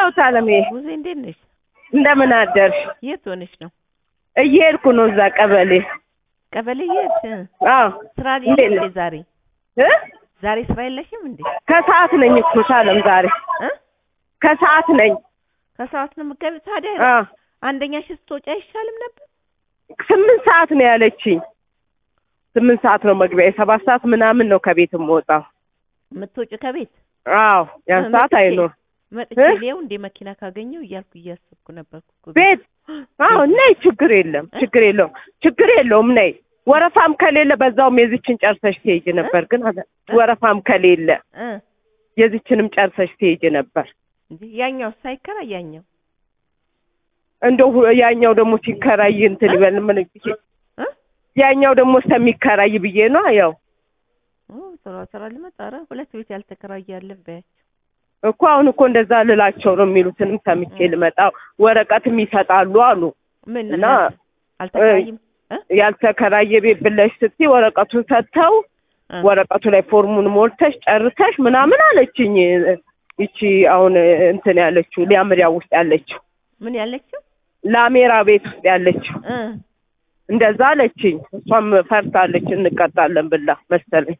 ታለሜ ሙዜ እንዴት ነሽ? እንደምን አደርሽ? የት ሆነሽ ነው? እየሄድኩ ነው እዛ ቀበሌ። ቀበሌ የት? አዎ ስራ እንዴት የለሽም ነሽ? እንዴ ዛሬ? እ ዛሬ ስራ የለሽም እንዴ? ከሰዓት ነኝ እኮ ታለም ዛሬ እ ከሰዓት ነኝ። ከሰዓት ነው የምትገቢው? ታዲያ አዎ አንደኛሽ ስትወጪ አይሻልም ነበር? ስምንት ሰዓት ነው ያለችኝ። ስምንት ሰዓት ነው መግቢያ፣ የሰባት ሰዓት ምናምን ነው ከቤት የምወጣው። የምትወጪው ከቤት አዎ ያን እ ሰዓት መጥቼ- አይኖር መጥቼ እ? ሊየው እንዴ መኪና ካገኘው እያልኩ እያሰብኩ ነበርኩ እኮ ቤት አዎ ነይ፣ ችግር የለም ችግር የለውም ችግር የለውም ነይ። ወረፋም ከሌለ በዛውም የዚችን ጨርሰሽ ትሄጂ ነበር፣ ግን አለ- ወረፋም ከሌለ እ የዚችንም ጨርሰሽ ትሄጂ ነበር። እንዴ ያኛው ሳይከራይ ያኛው እንደው ሁ- ያኛው ደግሞ ሲከራይ እንትን ይበል ምን እ ያኛው ደግሞ እስከሚከራይ ብዬ ነው። ያው ኦ ስራ ስራ ልመጣ ኧረ ሁለት ቤት ያልተከራየ አለ በያቸው እኮ አሁን እኮ እንደዛ ልላቸው ነው የሚሉትንም ሰምቼ ልመጣ ወረቀትም ይሰጣሉ አሉ። ምን እና አልተከራይም እ ያልተከራየ ቤት ብለሽ ስትይ ወረቀቱን ሰጥተው እ ወረቀቱ ላይ ፎርሙን ሞልተሽ ጨርሰሽ ምናምን አለችኝ። ይቺ አሁን እንትን ያለችው ሊያምሪያ ውስጥ ያለችው ምን ያለችው ላሜራ ቤት ውስጥ ያለችው እ እንደዛ አለችኝ። እሷም ፈርታለች እንቀጣለን ብላ መሰለኝ።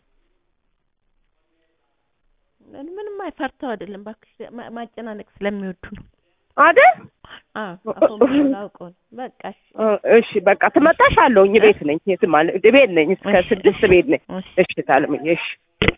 ምንም አይፈርተው አይደለም እባክሽ ማ- ማጨናነቅ ስለሚወዱ ነው አይደል? አዎ አሁን አውቀው ነው በቃ እሺ እሺ በቃ ትመጣሽ አለውኝ ቤት ነኝ። የትም አለ ቤት ነኝ እስከ እሺ፣ ስድስት እሺ፣ ቤት ነኝ። እሺ። እሺ ታለምዬ እሺ